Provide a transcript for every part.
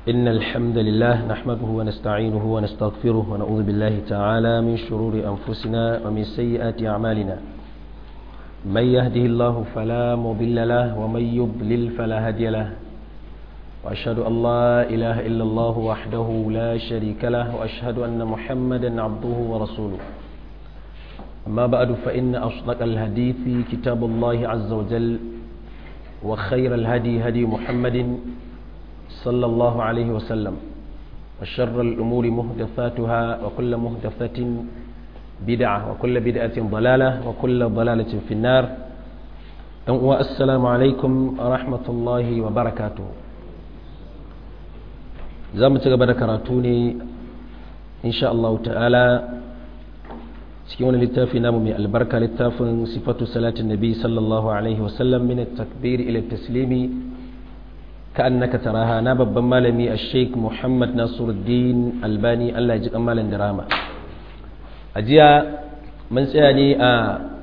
إن الحمد لله نحمده ونستعينه ونستغفره ونعوذ بالله تعالى من شرور أنفسنا ومن سيئات أعمالنا من يهده الله فلا مضل له ومن يضلل فلا هادي له وأشهد أن لا إله إلا الله وحده لا شريك له وأشهد أن محمدا عبده ورسوله أما بعد فإن أصدق الحديث كتاب الله عز وجل وخير الهدي هدي محمد صلى الله عليه وسلم وشر الأمور مهدثاتها وكل مهدثة بدعة وكل بدعة ضلالة وكل ضلالة في النار والسلام عليكم ورحمة الله وبركاته زامة قبل كراتوني إن شاء الله تعالى cikin wani littafi namu mai albarka littafin sifatu salatin nabi sallallahu alaihi wasallam min takbir ila taslimi ka annaka taraha na babban malami a sheik muhammad nasiruddin albani allah ya ji kan malam dirama a jiya mun tsaya ne a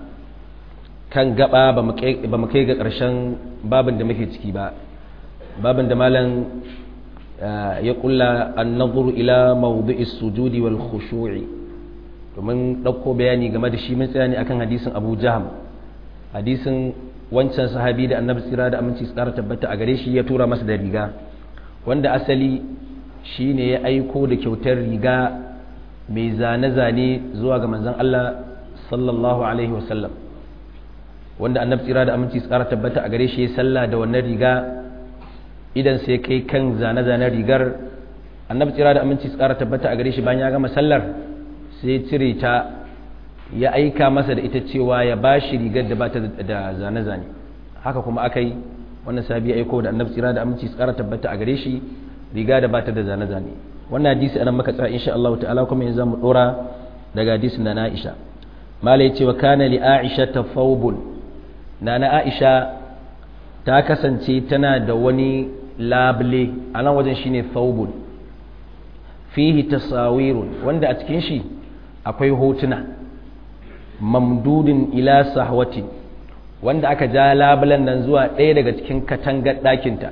kan gaba ba mu kai ga ƙarshen babin da muke ciki ba babin da malam ya kulla an nazuru ila mawdu'is sujudi wal khushu'i domin ɗauko bayani game da shi mun tsaya ne akan hadisin abu jaham hadisin wancan sahabi da annabi tsira da aminci tsara tabbata a gare shi ya tura masa da riga wanda asali shi ne ya aiko da kyautar riga mai zane-zane zuwa ga manzon Allah sallallahu alaihi wasallam wanda annabi tsira da aminci tsara tabbata a gare shi ya salla da wannan riga idan sai kai kan zane-zanen rigar annabi tsira da aminci tsara tabbata a gare shi bayan ya gama sallar sai cire ta ya aika masa da ita cewa ya ba shi rigar da ba ta da zane-zane haka kuma aka yi wannan sabi aiko da annabi tsira da aminci tsara tabbata a gare shi riga da ba ta da zane-zane wannan hadisi anan maka tsara insha Allah ta'ala kuma yanzu mu dora daga hadisin na Aisha mala yace wa kana li Aisha tafawbun nana Aisha ta kasance tana da wani labule a nan wajen shine thawbun fihi tasawirun wanda a cikin shi akwai hotuna mamdudin ila sahwati wanda aka ja labulan nan zuwa ɗaya daga cikin katangar ɗakinta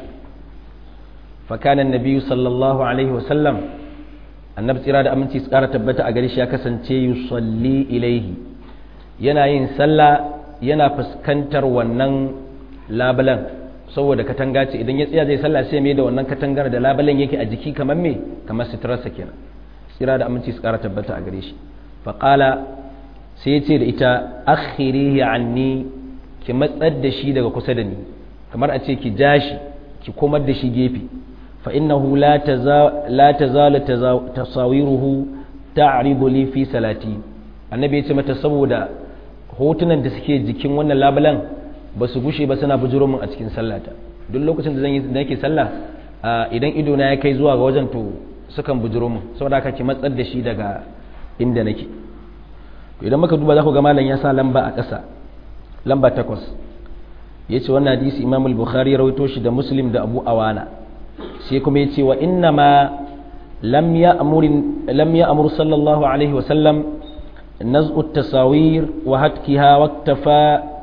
fakanan nabiyu sallallahu alaihi wasallam annabi tsira da aminci su ƙara tabbata a gare shi ya kasance yusalli ilaihi yana yin sallah yana fuskantar wannan labulan saboda katanga ce idan ya tsaya zai sallah sai mai da wannan katangar da labulan yake a jiki kamar me kamar suturarsa kenan tsira da aminci su ƙara tabbata a gare shi faƙala sai ya ce da ita akhirihi anni ki matsar da shi daga kusa da ni kamar a ce ki ja shi ki komar da shi gefe fa innahu la tazalu tasawiruhu ta'ridu li fi salati annabi ya ce mata saboda hotunan da suke jikin wannan labulan ba su gushe ba suna bujuro min a cikin sallata duk lokacin da zan yi da nake sallah idan ido na ya kai zuwa ga wajen to sukan bujuro min saboda haka ki matsar da shi daga inda nake idan muka duba za ku ga malam ya sa lamba a ƙasa lamba takwas ya ce wannan hadisi imam al-bukhari ya rawaito shi da muslim da abu awana sai kuma ya ce wa inna ma lam ya amur sallallahu alaihi wasallam naz'u tasawir wa hatkiha wa iktafa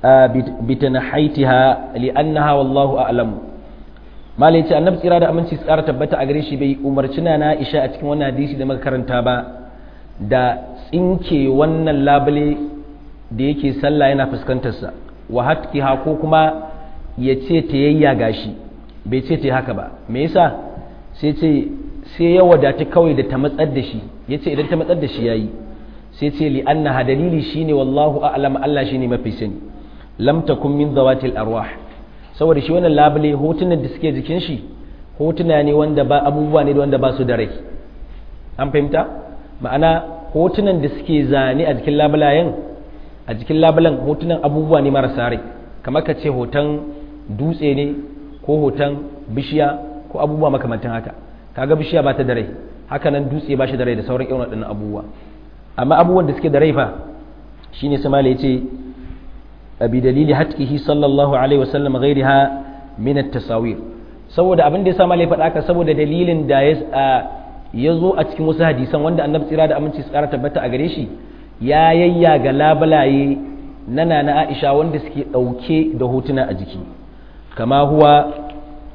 bitanahaitiha li'annaha wallahu a'lam malai ce annabi tsira da aminci tsara tabbata a gare shi bai umarci na Aisha a cikin wannan hadisi da muka karanta ba da tsinke wannan labule da yake sallah yana fuskantarsa wa hatkiha ko kuma ya ce ta yayyaga shi bai ce ta haka ba me yasa sai ce sai ya wadata kawai da ta matsar da shi ya ce idan ta matsar da shi yayi sai ce li annaha dalili shine wallahu a'lam Allah shine mafi sani lam takun min zawatil arwah saboda shi wannan labule hotunan da suke jikin shi hotuna ne wanda ba abubuwa ne wanda ba su da rai an fahimta ma'ana hotunan da suke zane a jikin labulayen a jikin labulan hotunan abubuwa ne marasa rai kamar ka ce hoton dutse ne ko hoton bishiya ko abubuwa makamantan haka kaga bishiya ba ta da rai haka nan dutse ba shi da rai da sauran irin waɗannan abubuwa amma abubuwan da suke da rai fa shine samala ya ce abi dalili hatkihi sallallahu alaihi wasallam ghairiha min at-tasawir saboda abin da ya sa malai faɗa haka saboda dalilin da ya ya zo a cikin wasu hadisan wanda annabi tsira da aminci tsara tabbata a gare shi ya yayyaga labulaye na nana Aisha wanda suke ɗauke da hotuna a jiki kama huwa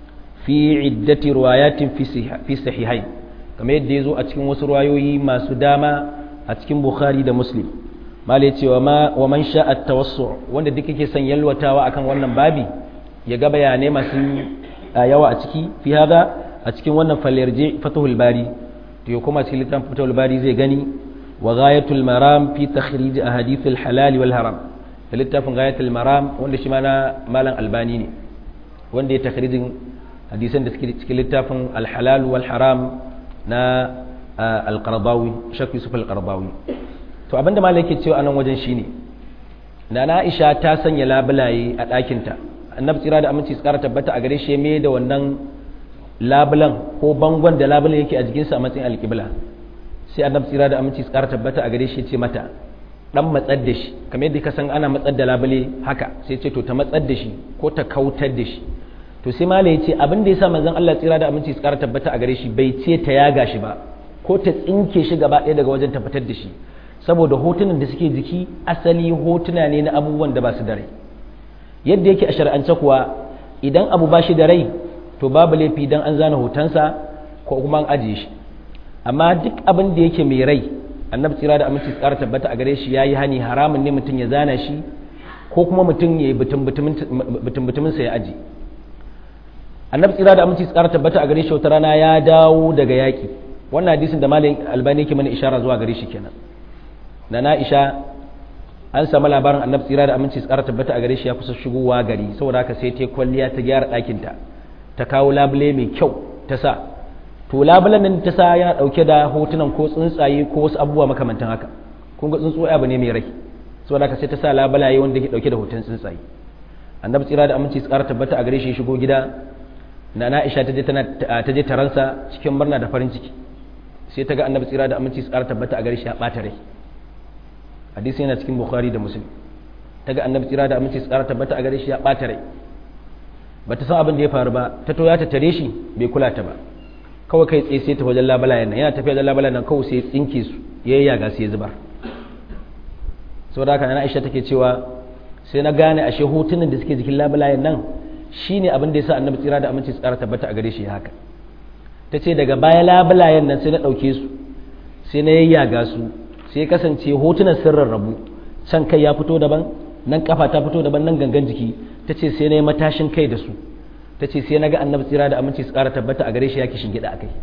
fi iddati riwayatin fi sahihain kamar yadda ya zo a cikin wasu riwayoyi masu dama a cikin bukhari da muslim malai cewa ma wa man sha'a tawassu wanda duk yake son yalwatawa akan wannan babi ya ga bayanai masu yawa a ciki fi hada a cikin wannan falyarje fatahul bari to ya kuma cikin littafin fatahul bari zai gani wa ghayatul maram fi takhrij ahadith al halal wal haram da littafin ghayatul maram wanda shi ma na malam albani ne wanda ya takhrijin hadisan da suke cikin littafin al halal wal haram na al qardawi shakku yusuf al qardawi to abinda malam yake cewa anan wajen shine nana Aisha ta sanya labulaye a ɗakinta annabi tsira da aminci tsara tabbata a gare shi me da wannan labulan ko bangon da labulan yake a jikinsa a matsayin alƙibla sai annabi tsira da aminci tsara tabbata a gare shi ce mata dan matsar da shi kamar yadda ka san ana matsar da labule haka sai ce to ta matsar da shi ko ta kautar da shi to sai malai ya ce abin da yasa manzon Allah tsira da aminci tsara tabbata a gare shi bai ce ta yaga shi ba ko ta tsinke shi gaba ɗaya daga wajen ta fitar da shi saboda hotunan da suke jiki asali hotuna ne na abubuwan da ba su da rai yadda yake a shar'ance kuwa idan abu ba shi da rai to babu laifi dan an zana hotonsa ko kuma an ajiye shi amma duk abin da yake mai rai annabi tsira da aminci tsara tabbata a gare shi yayi hani haramun ne mutum ya zana shi ko kuma mutum ya yi butum sa ya aji annabi tsira da aminci tsara tabbata a gare shi wata rana ya dawo daga yaki wannan hadisin da malam albani yake mana ishara zuwa gare shi kenan na na'isha an samu labarin annabi tsira da aminci tsara tabbata a gare shi ya kusa shigowa gari saboda haka sai ta kwalliya ta gyara ɗakinta ta kawo labule mai kyau ta sa to labulen nan ta sa yana ɗauke da hotunan ko tsuntsaye ko wasu abubuwa makamantan haka kun ga tsuntsu abu ne mai rai saboda haka sai ta sa labulaye wanda ke ɗauke da hoton tsuntsaye annabi tsira da aminci tsara tabbata a gare shi ya shigo gida na na'isha ta je ta je taransa cikin murna da farin ciki sai ta ga annabi tsira da aminci tsara tabbata a gare shi ya ɓata rai hadisi yana cikin bukhari da muslim ta ga annabi tsira da aminci tsara tabbata a gare shi ya ɓata rai ba ta san abin da ya faru ba ta toya ta tare shi bai kula ta ba kawai kai tsaye sai ta wajen labalayen nan yana tafiya da labalayen nan kawai sai tsinke su ya yi yaga sai ya zubar saboda haka na aisha take cewa sai na gane ashe hotunan da suke jikin labalayen nan shine abin da ya sa annabi tsira da aminci tsara tabbata a gare shi haka ta ce daga baya labalayen nan sai na ɗauke su sai na yayyaga su sai kasance hotunan sun rarrabu can kai ya fito daban nan kafa ta fito daban nan gangan jiki ta ce sai na yi matashin kai da su ta ce sai na ga annabi tsira da aminci su ƙara tabbata a gare shi ya kishin gida a kai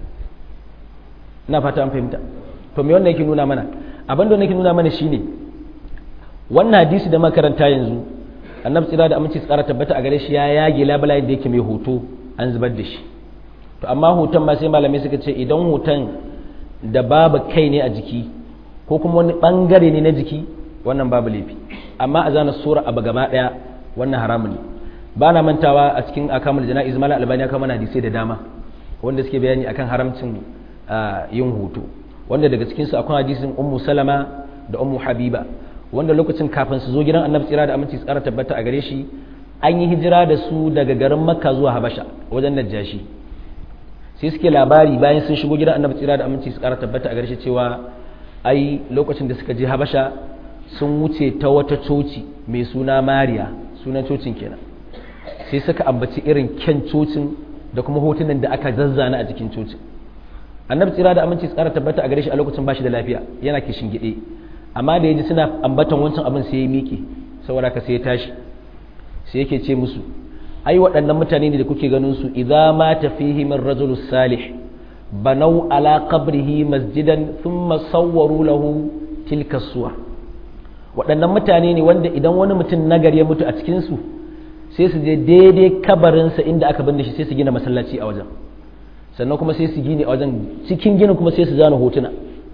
ina fata an fahimta to me wannan yake nuna mana abin da yake nuna mana shine wannan hadisi da makaranta yanzu annabi tsira da aminci su ƙara tabbata a gare shi ya yage labalayen da yake mai hoto an zubar da shi to amma hoton ma sai malamai suka ce idan hoton da babu kai ne a jiki ko kuma wani bangare ne na jiki wannan babu laifi amma a zana sura abu gaba daya wannan haramun ne ba na mantawa a cikin akamul jana'iz mala albani ya kama hadisai da dama wanda suke bayani akan haramcin yin hutu wanda daga cikin su akwai hadisin ummu salama da ummu habiba wanda lokacin kafin su zo gidan annabi tsira da aminci tsara tabbata a gare shi an yi hijira da su daga garin makka zuwa habasha wajen najashi sai suke labari bayan sun shigo gidan annabi tsira da aminci tsara tabbata a gare shi cewa ai lokacin da suka je habasha sun wuce ta wata coci mai suna mariya sunan cocin kenan sai suka ambaci irin kyan cocin da kuma hotunan da aka zazzana a jikin cocin annabi tsira da aminci tsara tabbata a gare shi a lokacin bashi da lafiya yana kishin gide amma da yaji suna ambatan wancan abin sai ya miƙe saboda ka sai ya tashi sai yake ce musu ai waɗannan mutane ne da kuke ganin su idza ma tafihi min rajulus salih banau ala qabrihi masjidan thumma sawwaru lahu tilka suwa waɗannan mutane ne wanda idan wani mutum nagari ya mutu a cikin su sai su je daidai kabarinsa inda aka binne shi sai su gina masallaci a wajen sannan kuma sai su gine a wajen cikin ginin kuma sai su zana hotuna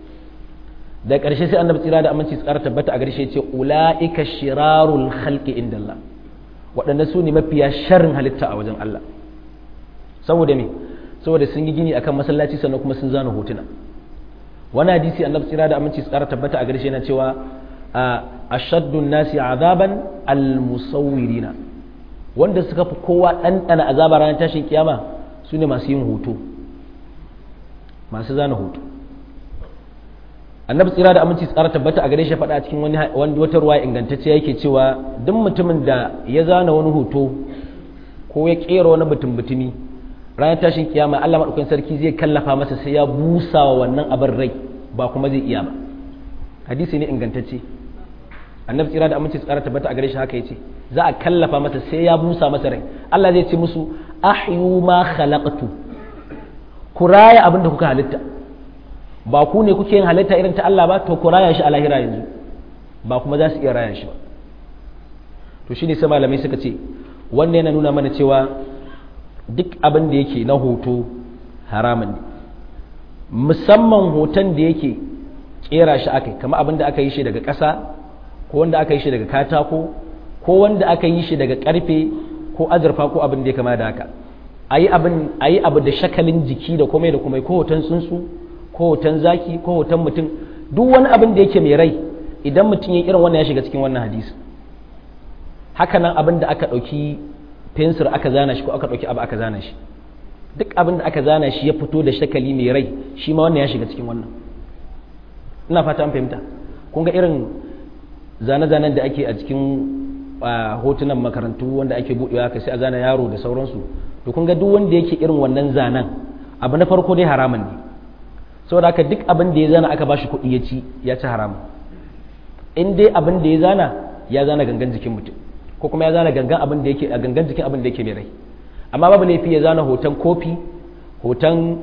da ƙarshe sai annabi tsira da aminci tsara tabbata a ƙarshe ce ula'ika shirarul khalqi inda Allah waɗanda su ne mafiya sharrin halitta a wajen Allah saboda me saboda sun yi gini akan masallaci sannan kuma sun zana hotuna wani hadisi annabi tsira da aminci tsara tabbata a ƙarshe na cewa ashaddun nasi azaban almusawwirina wanda suka fi kowa ɗanɗana azaba ranar tashin kiyama su ne masu yin hoto masu zana hoto annabi tsira da aminci tsara tabbata a gare shi faɗa a cikin wani wata ruwa ingantacce yake cewa duk mutumin da ya zana wani hoto ko ya ƙera wani mutum mutumi ranar tashin kiyama Allah madaukakin sarki zai kallafa masa sai ya busa wa wannan abin rai ba kuma zai iya ba hadisi ne ingantacce annabi tsira da aminci tsara tabbata a gare shi haka yace za a kallafa masa sai ya busa masa rai Allah zai ce musu ahyu ma khalaqtu ku raya abin da kuka halitta ba ku ne kuke yin halitta irin ta Allah ba to ku raya shi a lahira yanzu ba kuma za su iya raya shi ba to shine sai malamai suka ce wannan yana nuna mana cewa duk abin da yake na hoto haramun ne musamman hoton da yake kera shi aka kamar abin da aka yi shi daga ƙasa ko wanda aka yi shi daga katako ko wanda aka yi shi daga ƙarfe ko azurfa ko abin da ya kama da haka a yi abu da shakalin jiki da komai da komai ko hoton tsuntsu ko hoton zaki ko hoton mutum duk wani abin da yake mai rai idan mutum ya irin wannan ya shiga cikin wannan hadisi haka nan abin da aka ɗauki fensir aka zana shi ko aka ɗauki abu aka zana shi duk abin da aka zana shi ya fito da shakali mai rai shi ma wannan ya shiga cikin wannan ina fata an fahimta kun ga irin zane-zanen da ake a cikin hotunan makarantu wanda ake buɗewa ka sai a zana yaro da sauransu to kun ga duk wanda yake irin wannan zanen abu na farko dai haramun ne saboda haka duk abin da ya zana aka bashi kuɗi ya ci ya ci haramun in dai abin da ya zana ya zana gangan jikin mutum ko kuma ya zana gangan abin da yake a gangan jikin abin da yake mai rai amma babu laifi ya zana hoton kofi hoton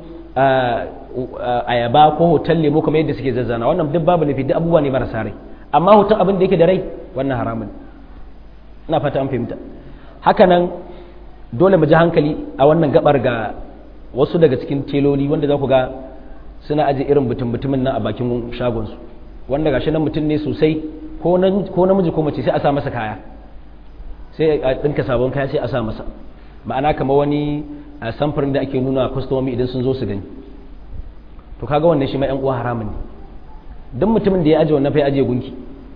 ayaba ko hoton lemo kamar yadda suke zazzana wannan duk babu laifi duk abubuwa ne marasa rai amma hoton abin da yake da rai wannan haramun ina fata an fahimta haka nan dole mu ji hankali a wannan gabar ga wasu daga cikin teloli wanda za ku ga suna aje irin mutum mutumin nan a bakin shagonsu wanda gashi nan mutum ne sosai ko namiji ko mace sai a sa masa kaya sai a ɗinka sabon kaya sai a sa masa ma'ana kamar wani samfurin da ake nuna kwastomomi idan sun zo su gani to kaga wannan shi ma yan uwa haramun ne duk mutumin da ya aje wannan fa ya aje gunki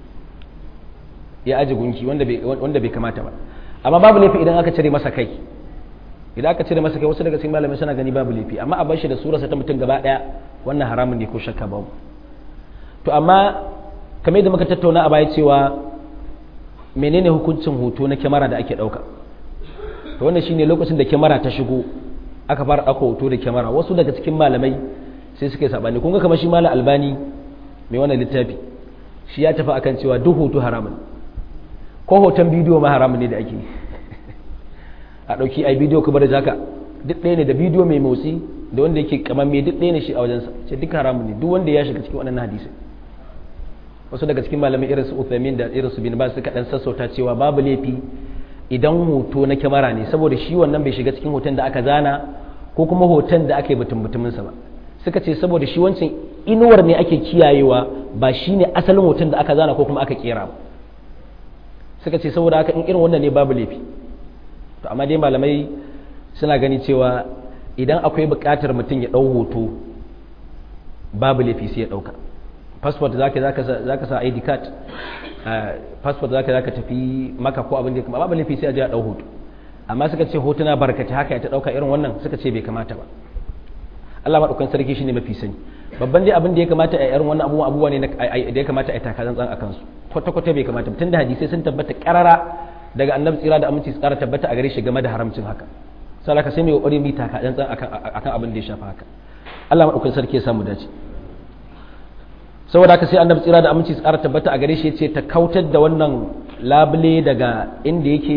ya aje gunki wanda bai wanda bai kamata ba amma babu laifi idan aka cire masa kai idan aka cire masa kai wasu daga cikin malamai suna gani babu laifi amma a bar shi da surarsa ta mutum gaba daya wannan haramun ne ko shakka babu to amma kamar yadda muka tattauna a baya cewa menene hukuncin hoto na kyamara da ake dauka to wannan shine lokacin da kyamara ta shigo aka fara dauka hoto da kyamara wasu daga cikin malamai sai suka yi sabani kun ga kamar shi malam albani mai wannan littafi shi ya tafi akan cewa duk hoto haramun ko hoton bidiyo ma haramun ne da ake a ɗauki ai bidiyo kuma da zaka duk ɗaya ne da bidiyo mai motsi da wanda yake kamar mai duk ɗaya ne shi a wajensa ce duk haramun ne duk wanda ya shiga cikin waɗannan hadisi wasu daga cikin malamai irin su Uthaymin da irin su bin Baz suka dan sassauta cewa babu laifi idan hoto na kyamara ne saboda shi wannan bai shiga cikin hoton da aka zana ko kuma hoton da aka yi mutum mutuminsa ba suka ce saboda shi wancan inuwar ne ake kiyayewa ba shi ne asalin hoton da aka zana ko kuma aka kera ba suka ce saboda haka in irin wannan ne babu laifi to amma dai malamai suna gani cewa idan akwai buƙatar mutum ya ɗau hoto babu laifi sai ya ɗauka passport zaka zaka sa ID card passport zaka zaka tafi maka ko abin da kuma babu laifi sai a je a ɗau hoto amma suka ce hotuna barkata haka ya ta ɗauka irin wannan suka ce bai kamata ba Allah maɗaukan sarki shine mafi sani babban dai abin da ya kamata a irin wannan abubuwa abubuwa ne da ya kamata a taka zantsan a kansu kwata kwata bai kamata tun da hadisai sun tabbata karara daga annabi tsira da aminci tsara tabbata a gare shi game da haramcin haka sai ka sai mai kokari mu taka zantsan akan akan abin da ya shafa haka Allah maɗaukan sarki ya samu dace saboda haka sai annabi tsira da aminci tsara tabbata a gare shi ya ce ta kautar da wannan labule daga inda yake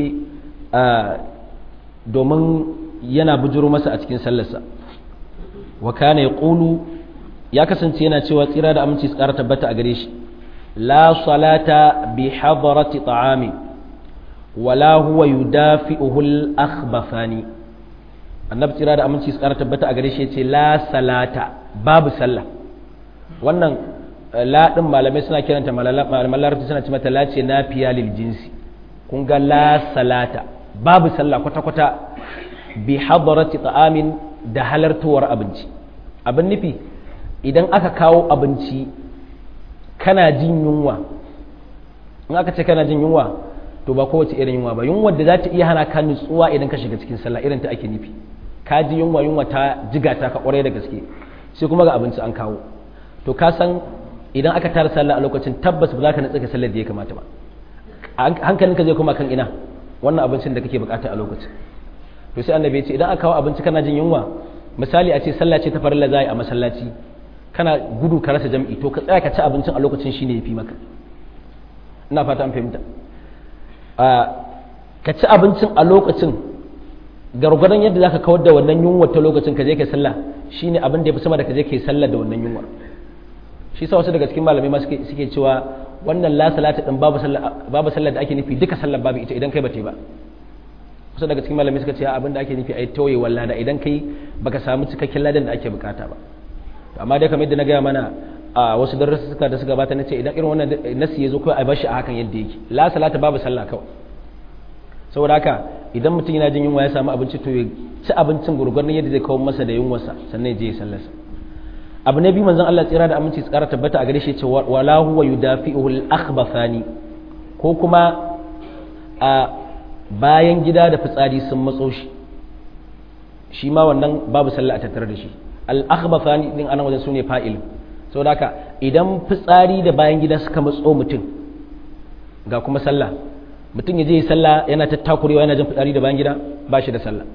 domin yana bujuro masa a cikin sallarsa wa kana yaqulu ya kasance yana cewa tsira da aminci su ƙara tabbata a gare shi la salata bi hadarati ta'ami wala huwa yudafi'uhu al-akhbafani annabi tsira da aminci su ƙara tabbata a gare shi yace la salata babu sallah wannan la din malamai suna kiranta malaman larabci suna ce mata la ce nafiya lil jinsi kun ga la salata babu sallah kwata kwata bi hadarati ta'amin da halartowar abinci abin nufi idan aka kawo abinci kana jin yunwa in aka ce kana jin yunwa to ba kowace irin yunwa ba yunwa da za ta iya hana ka nutsuwa idan ka shiga cikin sallah irin ta ake nufi ka ji yunwa yunwa ta jiga ta ka kwarai da gaske sai kuma ga abinci an kawo to ka san idan aka tara sallah a lokacin tabbas ba za ka natsa sallar da ya kamata ba hankalinka zai koma kan ina wannan abincin da kake bukata a lokacin to sai annabi ya ce idan aka kawo abinci kana jin yunwa misali a ce sallah ce ta farilla zai a masallaci kana gudu ka rasa jam'i to ka tsaya ka ci abincin a lokacin shine yafi maka ina fata an fahimta ka ci abincin a lokacin gargwadon yadda zaka kawar da wannan yunwa ta lokacin ka je kai sallah shine abin da yafi sama da ka je kai sallah da wannan yunwa shi sa wasu daga cikin malamai ma suke suke cewa wannan la salata din babu sallah babu sallah da ake nufi duka sallar babu ita idan kai bata ba wasu daga cikin malamai suka ce abin da ake nufi ai tauye walla da idan kai baka samu cikakken ladan da ake bukata ba amma dai kamar yadda na gaya mana a wasu darussuka da suka bata na ce idan irin wannan nasi ya zo kawai a bashi a hakan yadda yake la salata babu sallah kawai saboda haka idan mutum yana jin yunwa ya samu abinci to ya ci abincin gurgurdan yadda zai kawo masa da yunwarsa sannan ya je ya sallarsa abu na biyu manzon Allah tsira da aminci tsara tabbata a gare shi ce wala huwa yudafi'uhu al-akhbathani ko kuma a bayan gida da fitsari sun matso shi shi ma wannan babu sallah a tattare da shi al-akhbathani din anan wajen sune fa'il saboda haka idan fitsari da bayan gida suka matso mutum ga kuma sallah mutum ya je sallah yana tattakurewa yana jin fitsari da bayan gida ba shi da sallah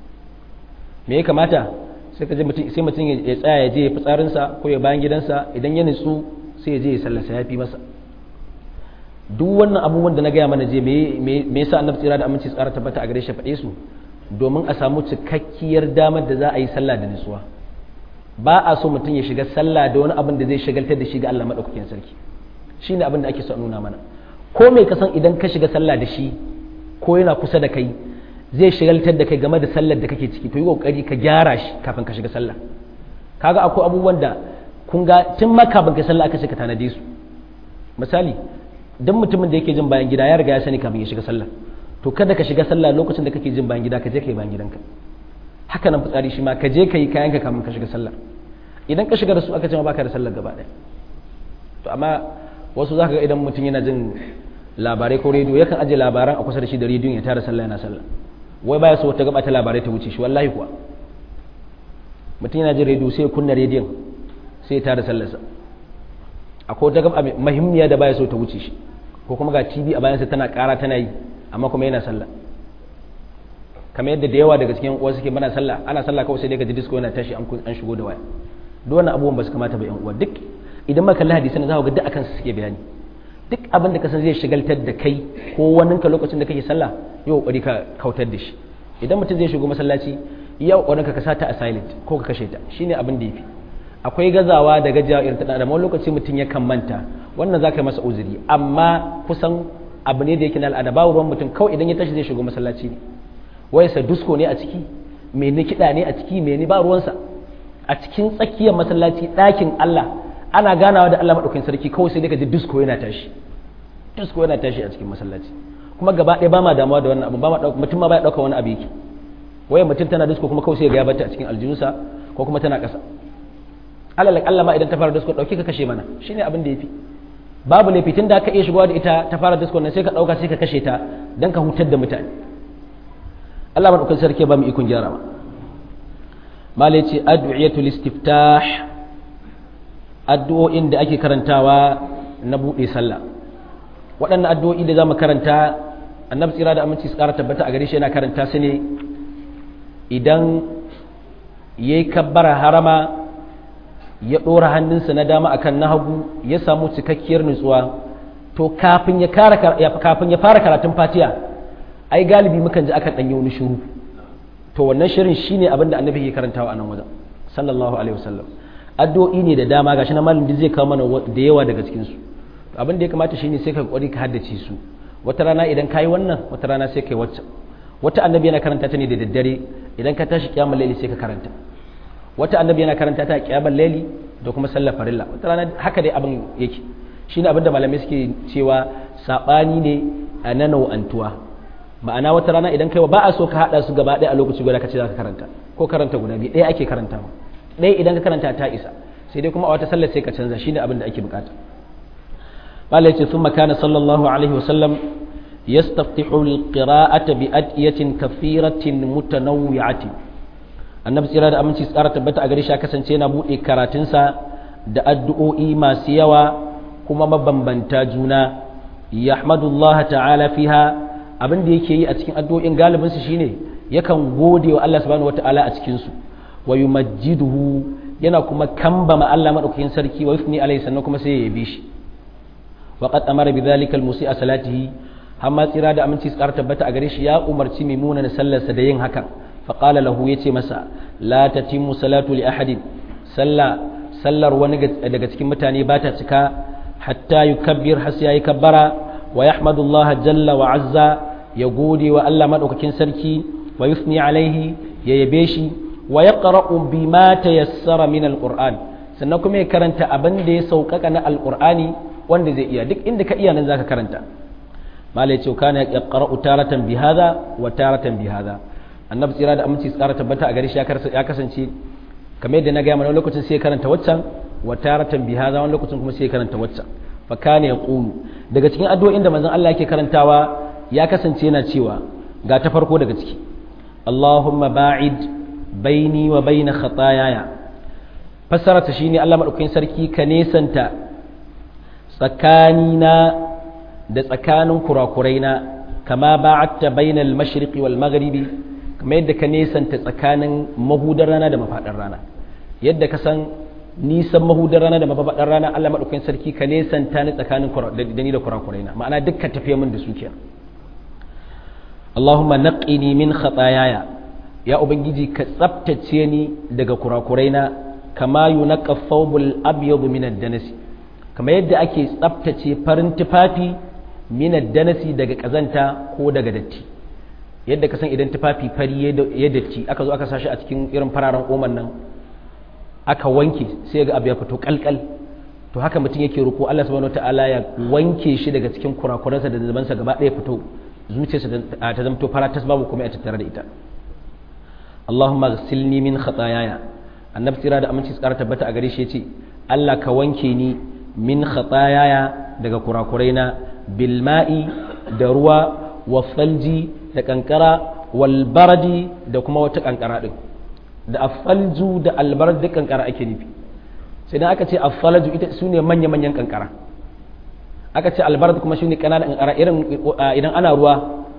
me ya kamata sai ka je mutum sai mutum ya tsaya ya je ya fitsarinsa ko ya bayan gidansa idan ya nutsu sai ya je ya sallarsa ya fi masa duk wannan abubuwan da na gaya mana je me yasa annabi tsira da aminci tsara tabbata a gare shi faɗe su domin a samu cikakkiyar damar da za a yi sallah da nutsuwa ba a so mutum ya shiga sallah da wani abin da zai shagaltar da shi ga Allah madaukakin sarki shine abin da ake so a nuna mana ko mai kasan idan ka shiga sallah da shi ko yana kusa da kai zai shigaltar da kai game da sallar da kake ciki to yi kokari ka gyara shi kafin ka shiga sallah kaga akwai abubuwan da kun ga tun ma kafin ka sallah aka ce ka tanade su misali dan mutumin da yake jin bayan gida ya riga ya sani kafin ya shiga sallah to kada ka shiga sallah lokacin da kake jin bayan gida ka je kai bayan gidanka haka nan fitsari shi ma ka je kai kayan ka kafin ka shiga sallah idan ka shiga da su aka ce ma baka da sallar gaba ɗaya to amma wasu zaka ga idan mutum yana jin labarai ko rediyo yakan aje labaran a kusa da shi da rediyon ya tara sallah yana sallah wai baya so wata gaba ta labarai ta wuce shi wallahi kuwa mutum yana jin rediyo sai ya kunna rediyon sai ya tara sallarsa akwai wata gaba muhimmiya da baya so ta wuce shi ko kuma ga tv a bayansa tana kara tana yi amma kuma yana sallah kamar yadda da yawa daga cikin uwa suke mana sallah ana sallah kawai sai dai ka ji disco yana tashi an shigo da waya duk wannan abubuwan ba su kamata ba yan uwa duk idan ma kalli hadisan za ku ga duk akan su suke bayani duk abin da ka san zai shigaltar da kai ko waninka lokacin da kake sallah yi kokari ka kautar da shi idan mutum zai shigo masallaci ya kokarin ka sa ta a silent ko ka kashe ta shine abin da yafi akwai gazawa da gajiyawa irin ta da wani lokaci mutum ya kan manta wannan zaka yi masa uzuri amma kusan abu ne da yake na al'ada ba ruwan mutum kawai idan ya tashi zai shigo masallaci ne wayarsa dusko ne a ciki mene kiɗa ne a ciki mene ba ruwansa a cikin tsakiyar masallaci ɗakin Allah ana ganawa da Allah maɗaukakin sarki kawai sai dai ka ji disko yana tashi disko yana tashi a cikin masallaci kuma gaba ɗaya ba ma damuwa da wannan abu ba ma mutum ma baya ɗauka wani abu yake waya mutum tana disko kuma kawai sai ga ya bata a cikin aljinsa ko kuma tana ƙasa alal Allah ma idan ta fara disko ɗauki ka kashe mana shine abin da yafi babu laifi tun da ka iya shigowa da ita ta fara disko nan sai ka ɗauka sai ka kashe ta dan ka hutar da mutane Allah maɗaukakin sarki ba mu ikon gyara ba malai ce addu'iyatul istiftah addu'o'in da ake karantawa na buɗe sallah waɗannan addu'o'i da za mu karanta annabi tsira da aminci su ƙara tabbata a gare shi yana karanta su ne idan ya yi kabbara harama ya ɗora hannunsa na dama akan na hagu ya samu cikakkiyar nutsuwa to kafin ya fara karatun fatiya ai galibi mukan ji akan ɗanyi wani shuru to wannan shirin shine abin da annabi ke karantawa a nan wajen sallallahu alaihi wasallam addu'o'i ne da dama gashi na malamin zai kawo mana da yawa daga cikin su abin da ya kamata shine sai ka kokari ka haddace su wata rana idan kai wannan wata rana sai kai wacce wata annabi yana karanta ta ne da daddare idan ka tashi kiyamul laili sai ka karanta wata annabi yana karanta ta kiyamul laili da kuma sallar farilla wata rana haka dai abin yake shine abin da malamai suke cewa sabani ne a na nau'antuwa ma'ana wata rana idan kai ba a so ka hada su gaba ɗaya a lokaci guda ka ce za ka karanta ko karanta guda biyu ɗaya ake karantawa ɗaya idan ka karanta ta isa sai dai kuma a wata sallar sai ka canza shine abin da ake bukata malai ce sun makana sallallahu alaihi wasallam yastaftihu alqira'ata bi adiyatin kathiratin mutanawwi'atin annabi tsira da aminci tsara tabbata a gare shi kasance yana bude karatunsa da addu'o'i masu yawa kuma mabambanta juna yahmadullah ta'ala fiha abin da yake yi a cikin addu'o'in galibin su shine yakan gode wa Allah subhanahu wata'ala a cikin su wa yumajjiduhu yana kuma kambama Allah madaukakin sarki wa yusni alaihi sannan kuma sai ya yabe shi wa qad amara bi dhalika al musi'a salatihi amma tsira da aminci tsara tabbata a gare shi ya umarci mimuna na sallarsa da yin hakan fa qala lahu yace masa la tatimmu salatu li ahadin salla sallar wani daga cikin mutane ba ta cika hatta yukabbir har sai yayi kabbara wa yahmadullaha jalla wa azza ya gode wa Allah madaukakin sarki wa yusni alaihi ya yabe shi wa yaqra'u bima tayassara min alquran sannan kuma ya karanta abin da ya sauƙaƙa na alqur'ani wanda zai iya duk inda ka iya nan zaka karanta malai ce kana yaqra'u taratan bi hadha wa taratan bi hadha annabi tsira da aminci tsara tabbata a gare shi ya kasance kamar yadda na ga mana lokacin sai ya karanta waccan wa taratan bi hadha wani lokacin kuma sai ya karanta waccan fa kana yaqulu daga cikin addu'o'in da manzon Allah yake karantawa ya kasance yana cewa ga ta farko daga ciki Allahumma ba'id baini wa baina khataayaya fassara ta shine Allah madaukakin sarki ka nesanta tsakanina da tsakanin kurakuraina kama ba'atta bainal mashriqi wal maghribi kamar yadda ka nesanta tsakanin mahudar rana da mafaɗar rana yadda ka san nisan mahudar rana da mafaɗar rana Allah madaukakin sarki ka nesanta ni tsakanin da ni da kurakuraina ma'ana dukkan tafiye min da su kenan Allahumma naqqini min khataayaya ya ubangiji ka tsaftace ni daga kurakuraina kama yunaqqa thawbul abyad min ad-danasi kamar yadda ake tsaftace farin tufafi min ad-danasi daga kazanta ko daga datti yadda ka san idan tufafi fari ya datti aka zo aka sashi a cikin irin fararen oman nan aka wanke sai ga abu ya fito kalkal to haka mutum yake roƙo Allah subhanahu wataala ya wanke shi daga cikin kurakuransa da zabansa gaba ɗaya fito zuciyarsa ta zamto fara tas babu kuma ya tattare da ita Allahumma ghsilni min khataayaya annabi tsira da aminci tsara tabbata a gare shi yace Allah ka wanke ni min khataayaya daga kurakuraina bil ma'i da ruwa wa falji da kankara wal baradi da kuma wata kankara din da afalju da albarad duk kankara ake nufi sai dan aka ce afalju ita sune manya manyan kankara aka ce albarad kuma shine kananan kankara irin idan ana ruwa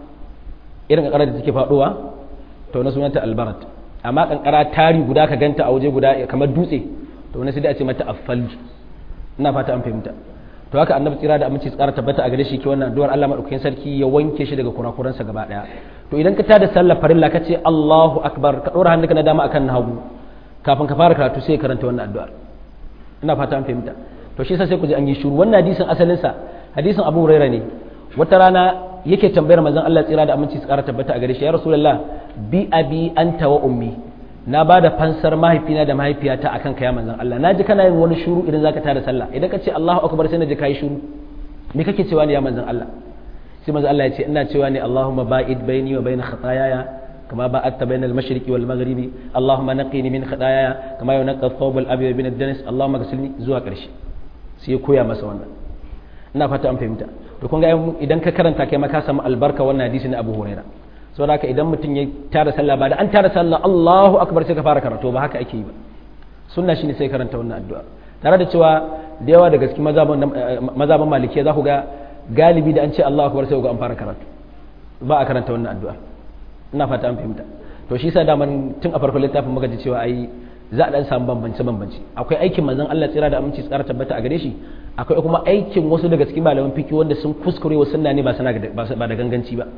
irin kankara da take faduwa to na sunanta albarad amma kankara tari guda ka ganta a waje guda kamar dutse to na sai da a ce mata afalju ina fata an fahimta to haka annabi tsira da aminci tsara tabbata a gare shi ke wannan addu'ar Allah madaukakin sarki ya wanke shi daga kurakuransa gaba daya to idan ka tada sallar farilla ka ce Allahu akbar ka dora hannunka na dama akan na hagu kafin ka fara karatu sai ka karanta wannan addu'ar ina fata an fahimta to shi yasa sai ku ji an yi shiru wannan hadisin asalin sa hadisin Abu Huraira ne wata rana yake tambayar manzon Allah tsira da aminci tsara tabbata a gare shi ya rasulullah bi abi anta wa ummi na ba da fansar mahaifina da mahaifiyata a kanka ya manzan Allah na ji kana yin wani shuru idan zaka tada sallah idan ka ce Allahu akbar sai na ji kai shuru me kake cewa ne ya manzan Allah sai manzan Allah ya ce ina cewa ne Allahumma ba'id baini wa baina khataayaya kama ba'adta baina al-mashriqi wal maghribi Allahumma naqqini min khataayaya kama yunqqa ath-thawb al-abyad min ad-danas Allahumma ghsilni zuwa karshe sai ya koya masa wannan ina fata an fahimta to kun ga idan ka karanta kai ma ka samu albarka wannan hadisi na Abu Hurairah saboda haka idan mutum ya tara sallah ba da an tara sallah Allahu akbar sai ka fara karatu ba haka ake yi ba sunna shine sai karanta wannan addu'a tare da cewa da yawa daga cikin mazaban malikiya za ku ga galibi da an ce Allahu akbar sai ku ga an fara karatu ba a karanta wannan addu'a ina fata an fahimta to shi yasa daman tun a farkon littafin muka ji cewa ai za a dan samu bambance bambance akwai aikin manzon Allah tsira da aminci tsara tabbata a gare shi akwai kuma aikin wasu daga cikin malaman fiki wanda sun kuskure wa sunna ne ba ba da ganganci ba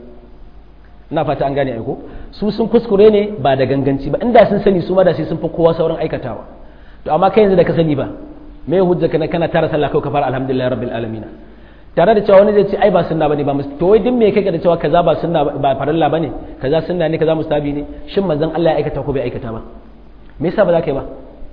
ina fata an gane aiko su sun kuskure ne ba da ganganci ba inda sun sani su ma da sai sun fi kowa sauran aikatawa to amma kai yanzu da ka sani ba me hujja kana kana tara sallah kai ka fara alhamdulillah rabbil alamin tare da cewa wani zai ce ai ba sunna bane ba to wai din me kake da cewa kaza ba sunna ba farilla bane kaza sunna ne kaza mustabi ne shin manzon Allah ya aikata ko bai aikata ba me yasa ba za ka yi ba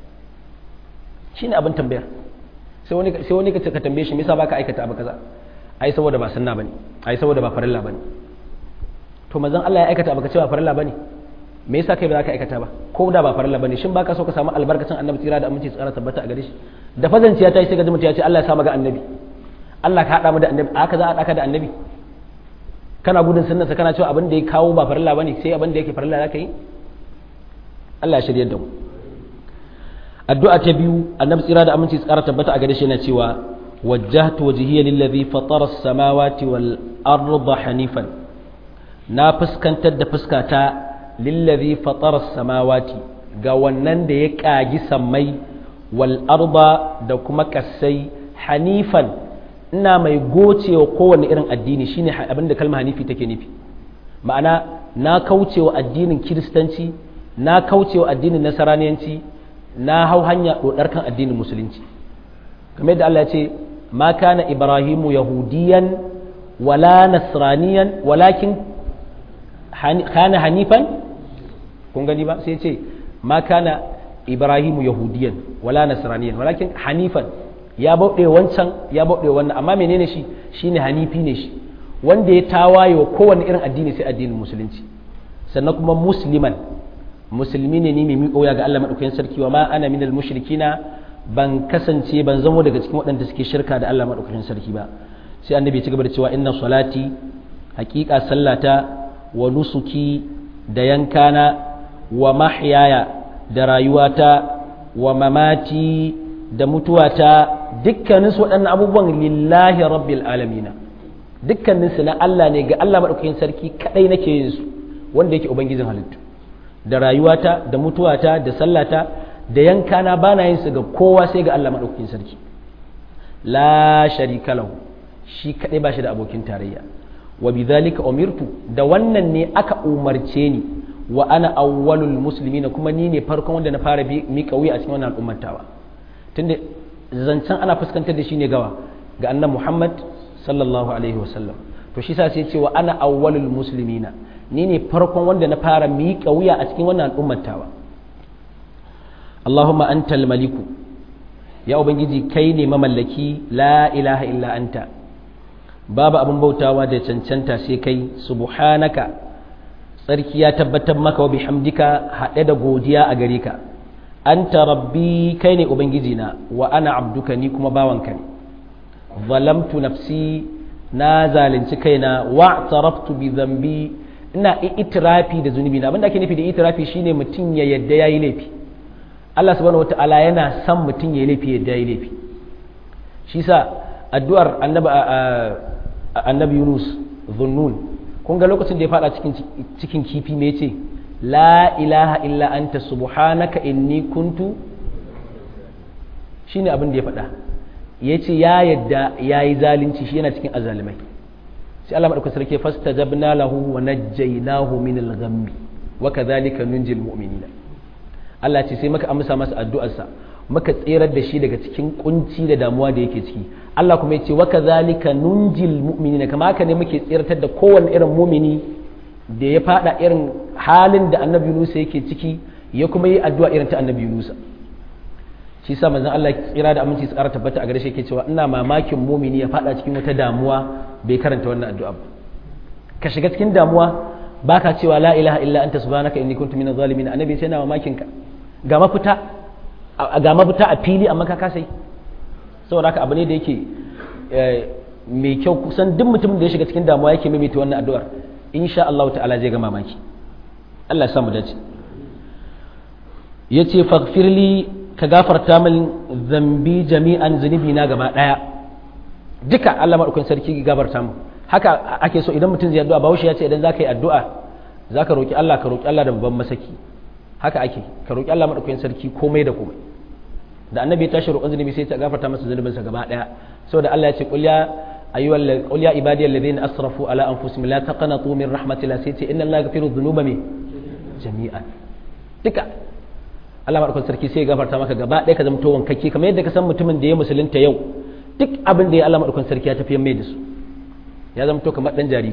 shine abin tambayar sai wani sai wani ka ka tambaye shi me yasa baka aikata abu kaza ai saboda ba sunna bane ai saboda ba farilla bane to manzon Allah ya aikata baka cewa farilla bane me yasa kai ba za ka aikata ba ko da ba farilla bane shin baka so ka samu albarkacin annabi tsira da aminci tsara tabbata a gare shi da fazanciya ta yi sai ga mutum ya ce Allah ya sa maka annabi Allah ka hada mu da annabi aka za a daka da annabi kana gudun sunnarsa kana cewa abin da ya kawo ba farilla bane sai abin da yake farilla zaka yi Allah ya shirye da mu addu'a ta biyu annabi tsira da aminci tsara tabbata a gare shi yana cewa wajjahtu wajhiya lillazi fatara as-samawati wal arda hanifan na fuskantar da fuskata lillazi fatara samawati ga wannan da ya kagi sammai wal arda da kuma kasai hanifan ina mai gocewa kowane irin addini shine abinda kalma hanifi take nufi ma'ana na kaucewa addinin kiristanci na kaucewa addinin nasaraniyanci na hau hanya dodar kan addinin musulunci kamar yadda Allah ya ce ma kana ibrahimu yahudiyan wala nasraniyan walakin kana hanifan kun gani ba sai ce ma kana ibrahimu yahudiyan wala nasraniyan walakin hanifan ya bauɗe wancan ya bauɗe wannan amma menene shi shine hanifi ne shi wanda ya tawaye wa kowane irin addini sai addinin musulunci sannan kuma musliman musulmi ne ni mai miƙo ya ga Allah madaukakin sarki wa ma ana minal mushrikina ban kasance ban zamo daga cikin waɗanda suke shirka da Allah madaukakin sarki ba sai annabi ya ci gaba da cewa inna salati haƙiƙa sallata wa nusuki da yankana wa mahyaya da rayuwata wa mamati da mutuwata dukkaninsu waɗannan abubuwan lillahi rabbil alamina dukkaninsu na Allah ne ga Allah maɗaukakin sarki kaɗai nake yin su wanda yake ubangijin halittu da rayuwata da mutuwata da sallata da yankana ba na yin su ga kowa sai ga Allah maɗaukakin sarki la sharika lahu shi kaɗai ba shi da abokin tarayya wa bidhalika umirtu da wannan ne aka umarce ni wa ana awwalul muslimin kuma ni ne farkon wanda na fara miƙa wuya a cikin wannan al'ummatawa tunda zancen ana fuskantar da shi ne gawa ga annan Muhammad sallallahu alaihi wasallam to shi sa sai ce wa ana awwalul muslimina ni ne farkon wanda na fara miƙa wuya a cikin wannan al'ummatawa Allahumma antal maliku ya ubangiji kai ne mamallaki la ilaha illa anta babu abin bautawa da cancanta sai kai subhanaka tsarki ya tabbatar maka wa bihamdika haɗe da godiya a gare ka anta rabbi kai ne ubangiji na wa ana abduka ni kuma bawanka ne zalamtu nafsi na zalunci kaina wa taraftu bi zambi ina itirafi da zunubi na abinda ake nufi da itirafi shine mutum ya yadda yayi laifi Allah subhanahu wataala yana son mutum ya yi laifi yadda yayi laifi shi sa addu'ar annabi annabi Yunus zunnun kun ga lokacin da ya fada cikin cikin kifi me yace la ilaha illa anta subhanaka inni kuntu shine abin da ya faɗa ya ce ya yadda ya yi zalunci shi yana cikin azalimai sai Allah maɗaukar sarki fasta jabna lahu wa najjaynahu min al-ghammi wa kadhalika nunjil mu'minina Allah ce sai maka amsa masa addu'arsa maka tserar da shi daga cikin kunci da damuwa da yake ciki Allah kuma ya ce wa kadhalika nunjil mu'minina kama haka ne muke tseratar da kowanne irin mumini da ya fada irin halin da annabi Yunus yake ciki ya kuma yi addu'a irin ta annabi Yunus shi sa manzon Allah tsira da aminci tsara tabbata a gare shi yake cewa ina mamakin mumini ya fada cikin wata damuwa bai karanta wannan addu'a ba ka shiga cikin damuwa baka cewa la ilaha illa anta subhanaka inni kuntu minaz zalimin annabi sai na mamakin ka ga mafita ga mafita a fili amma ka kasai saboda haka abu ne da yake mai kyau kusan duk mutumin da ya shiga cikin damuwa yake maimaita wannan addu'ar insha Allah ta'ala zai ga mamaki Allah ya samu dace yace faghfirli ka gafarta min zambi jami'an zunubi na gaba daya duka Allah madaukakin sarki gafarta mu haka ake so idan mutum zai addu'a bawo ya ce idan zaka yi addu'a zaka roki Allah ka roki Allah da babban masaki haka ake ka roki Allah madaukakin sarki komai da komai da annabi ya tashi roƙon zunubi sai ta gafarta masa zunubinsa gaba daya saboda Allah ya ce qul ya ayyuhal qul ya ibadiyal ladina asrafu ala anfusihim la taqnatu min rahmatillah sai ce inna Allah yaghfiru dhunuba jami'an duka Allah maɗaukar sarki sai ya gafarta maka gaba ɗaya ka zama to wankakke kamar yadda ka san mutumin da ya musulunta yau duk abin da ya Allah maɗaukar sarki ya tafi mai da su ya zama to kamar ɗan jariri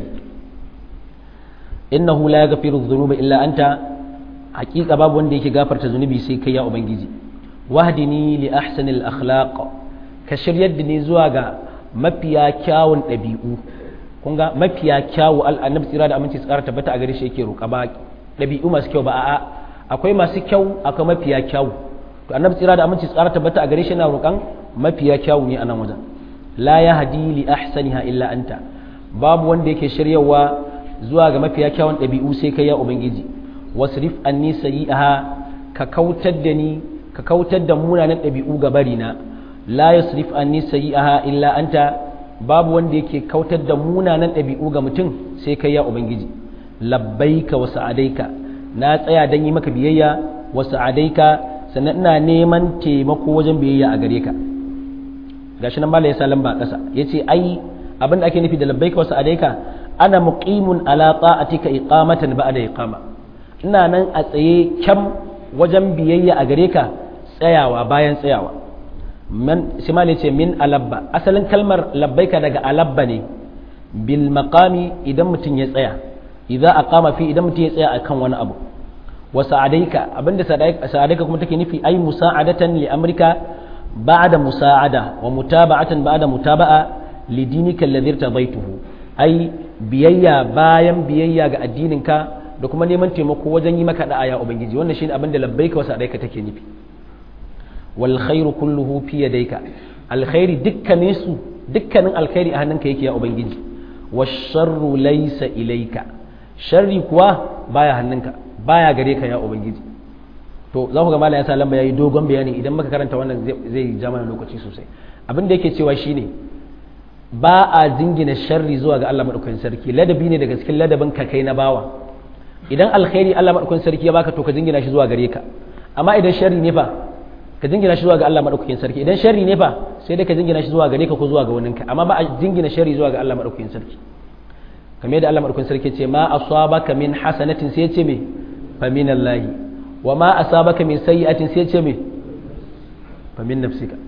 innahu la yaghfiru dhunuba illa anta haƙiƙa babu wanda yake gafarta zunubi sai kai ya ubangiji wahdini li ahsanil akhlaq ka shiryar da ni zuwa ga mafiya kyawun ɗabi'u kun ga mafiya kyawu annabi tsira da aminci tsara tabbata a gare shi yake roƙa ba ɗabi'u masu kyau ba a'a akwai masu kyau akwai mafiya kyau to annabi tsira da aminci tsara tabbata a gare shi na roƙan mafiya kyau ne a nan wajen la ya hadi li ahsaniha illa anta babu wanda yake shiryawa zuwa ga mafiya kyawun ɗabi'u sai kai ya ubangiji wasrif anni sayi'aha ka kautar da ni ka kautar da munanan ɗabi'u ga barina la yasrif anni sayi'aha illa anta babu wanda yake kautar da munanan ɗabi'u ga mutum sai kai ya ubangiji labbaika wa sa'adaika na tsaya dan yi maka biyayya wa sa'adaika sannan ina neman taimako wajen biyayya a gare ka gashi nan malai ya sa lamba kasa yace ai abin da ake nufi da labbaika wa sa'adaika ana muqimun ala ta'atika iqamatan ba'da iqama ina nan a tsaye kyam wajen biyayya a gare ka tsayawa bayan tsayawa man simali ce min alabba asalin kalmar labbaika daga alabba ne bil maqami idan mutum ya tsaya idza aqama fi idan mutum ya tsaya akan wani abu wa sa'adaika abinda sa'adaika kuma take nufi ai musa'adatan li amrika ba'da musa'ada wa mutaba'atan ba'da mutaba'a li dinika alladhi irtadaituhu ai biyayya bayan biyayya ga addininka da kuma neman taimako wajen yi maka da'a ya ubangiji wannan shine abin da labbaika wa sa'adaika take nufi wal khairu kulluhu fi yadayka alkhairi dukkanin su dukkanin alkhairi a hannunka yake ya ubangiji washarru laysa ilayka sharri kuwa baya hannunka baya gare ka ya ubangiji to za ku ga malam ya sa lamba yayi dogon bayani idan muka karanta wannan zai ja mana lokaci sosai abin da yake cewa shine ba a jingina sharri zuwa ga Allah madaukakin sarki ladabi ne daga cikin ladabin ka kai na bawa idan alkhairi Allah madaukakin sarki ya baka to ka jingina shi zuwa gare ka amma idan sharri ne fa ka jingina shi zuwa ga Allah madaukakin sarki idan sharri ne fa sai dai ka jingina shi zuwa gare ka ko zuwa ga waninka amma ba a jingina sharri zuwa ga Allah madaukakin sarki kamar yadda Allah madaukakin sarki ce ma asabaka min hasanatin sai ya ce me fa min Allah wa ma asabaka min sayyi'atin sai ya ce me fa min nafsika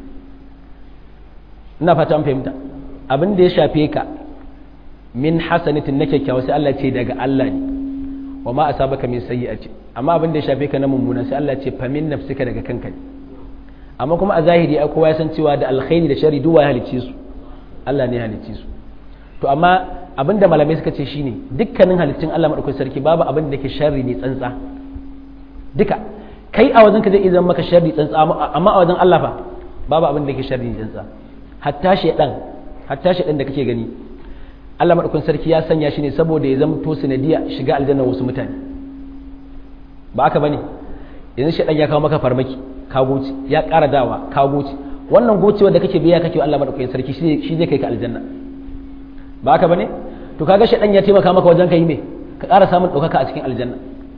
ina fata an fahimta abin da ya shafe ka min hasanatin na kyakkyawa sai Allah ce daga Allah ne wa ma asabaka min sayyi'atin amma abin da ya shafe ka na mummuna sai Allah ce fa min nafsika daga kanka ne amma kuma a zahiri ai kowa ya san cewa da alkhairi da shari duwa ya halicce su Allah ne ya halicce su to amma abinda malamai suka ce shine dukkanin halittun Allah madaukakin sarki babu abin da ke sharri ne tsantsa duka kai a wajen ka zai zama maka sharri tsantsa amma a wajen Allah fa babu abin da ke sharri ne tsantsa hatta shedan hatta shedan da kake gani Allah madaukakin sarki ya sanya shi ne saboda ya zama to sanadiya shiga aljanna wasu mutane ba aka bane yanzu shedan ya kawo maka farmaki ka goce ya ƙara dawa ka goce wannan gocewar da kake biya kake Allah madaukakin sarki shi zai kai ka aljanna ba haka bane to kaga shedan ya taimaka maka wajen kai me ka ƙara samun ɗaukaka a cikin aljanna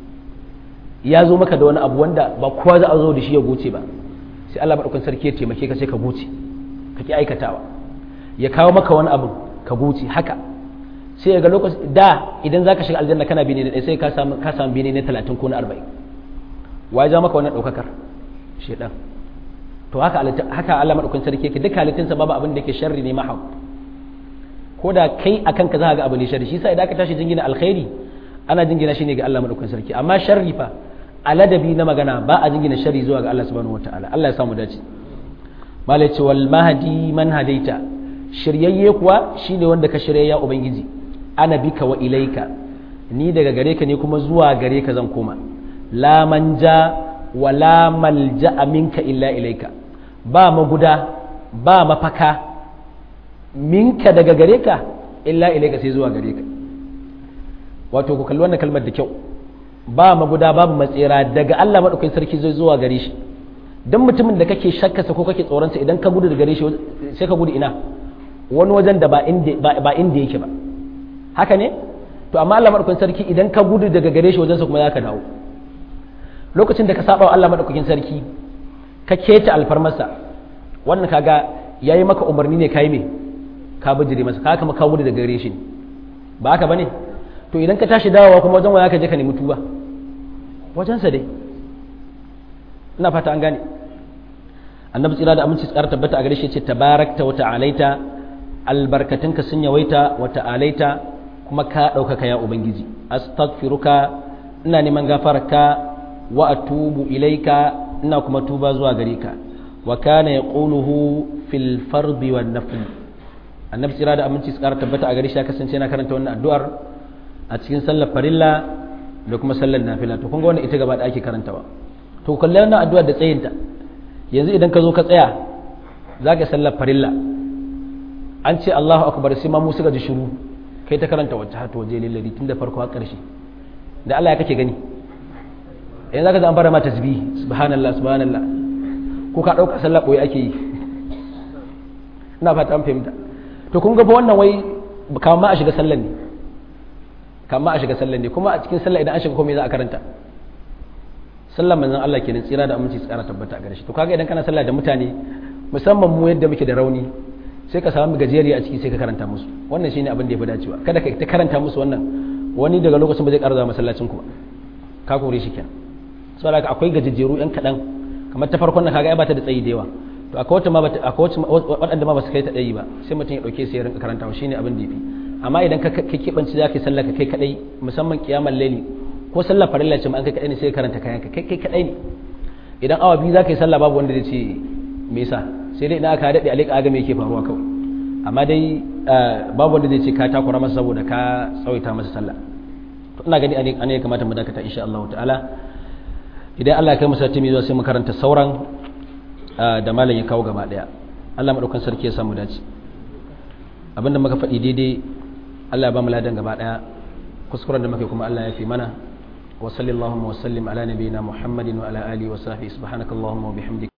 ya zo maka da wani abu wanda ba kowa za a zo da shi ya goce ba sai Allah madaukakin sarki ya taimake ka sai ka goce ka ki aikatawa ya kawo maka wani abu ka goce haka sai ga lokaci da idan zaka shiga aljanna kana bine ne sai ka samu ka samu bine ne 30 ko na 40 wa ya ja maka wannan ɗaukakar shedan to haka haka Allah madaukakin sarki yake duk halittunsa babu abin da yake sharri ne mahab ko da kai akan ka za ga abu ne sharri shi yasa idan ka tashi jingina alkhairi ana jingina shi ne ga Allah madaukakin sarki amma sharri fa aladabi na magana ba a jingina sharri zuwa ga Allah subhanahu wataala Allah ya samu dace malai ce wal mahdi man hadaita shiryayye kuwa shine wanda ka shirya ya ubangiji ana bika wa ilaika ni daga gare ka ne kuma zuwa gare ka zan koma la manja wala malja'a minka illa ilaika ba maguda ba mafaka minka daga gare ka illa ilaika sai zuwa gare ka wato ku kalli wannan kalmar da kyau ba maguda babu matsera daga Allah madaukakin sarki zai zuwa gare shi dan mutumin da kake shakkasa ko kake tsoronsa idan ka gudu daga gare shi sai ka gudu ina wani wajen da ba inda ba inda yake ba haka ne to amma Allah madaukakin sarki idan ka gudu daga gare shi wajensa kuma za ka dawo lokacin da ka saba wa Allah madaukakin sarki ka keta alfarmarsa wannan kaga yayi maka umarni ne kai me ka bijire masa ka kama ka gudu daga gare shi ba haka bane to idan ka tashi dawowa kuma wajen waya ka je ka nemi tuba wajensa dai ina fata an gane annabi tsira da aminci tsara tabbata a gare shi ce tabarakta wa ta'alaita albarkatunka sun yawaita wa ta'alaita kuma ka ɗaukaka ya ubangiji astaghfiruka ina neman gafararka wa atubu ilaika ina kuma tuba zuwa gare ka wa kana yaquluhu fil fardi wan nafl annabi tsira da aminci tsara tabbata a gare shi ya kasance yana karanta wannan addu'ar a cikin sallar farilla da kuma sallar nafila to kun ga wannan ita gaba da ake karantawa to kalle wannan addu'ar da tsayinta yanzu idan ka zo ka tsaya zaka sallar farilla an ce Allahu akbar sai ma mu suka ji shiru kai ta karanta wacce har waje lillahi tun da farko har ƙarshe da Allah ya kake gani yanzu zaka an fara ma tasbih subhanallah subhanallah ko ka dauka sallah boye ake yi ina fata an fahimta to kun ga fa wannan wai kamar ma a shiga sallan ne kamar ma a shiga sallan ne kuma a cikin sallah idan an shiga komai za a karanta sallar manzon Allah kenan tsira da aminci tsara tabbata a gare shi to kaga idan kana sallah da mutane musamman mu yadda muke da rauni sai ka samu gajeriya a ciki sai ka karanta musu wannan shine abin da yafi dacewa kada ka ta karanta musu wannan wani daga lokacin ba zai ƙara zama masallacin ku ba ka kore shi kenan saboda haka akwai gajejjeru yan kaɗan kamar ta farkon nan kaga ya bata da tsayi da yawa to akwai wata ma akwai waɗanda ma ba su kai ta ɗayi ba sai mutum ya ɗauke sai ya rinka karantawa shine abin da yafi amma idan ka keɓanci za ka yi sallah ka kai kaɗai musamman kiyamar laili ko sallah farilla ce ma an kai kaɗai ne sai ka karanta kayan ka kai kai kaɗai ne idan awa biyu za ka yi sallah babu wanda zai ce me yasa sai dai idan aka daɗe alika aga me yake faruwa kawai amma dai babu wanda zai ce ka takura masa saboda ka tsawaita masa sallah to ina gani a ne ya kamata mu dakata insha Allah ta'ala idan Allah ya kai mu sati mai zuwa sai mu karanta sauran da malam ya kawo gaba daya Allah madaukan sarki ya samu dace abinda muka faɗi daidai Allah ya ba mu ladan gaba daya kuskuren da muka kuma Allah ya fi mana wa sallallahu wa sallim ala nabiyyina Muhammadin wa ala alihi wa sahbihi subhanakallahumma wa bihamdika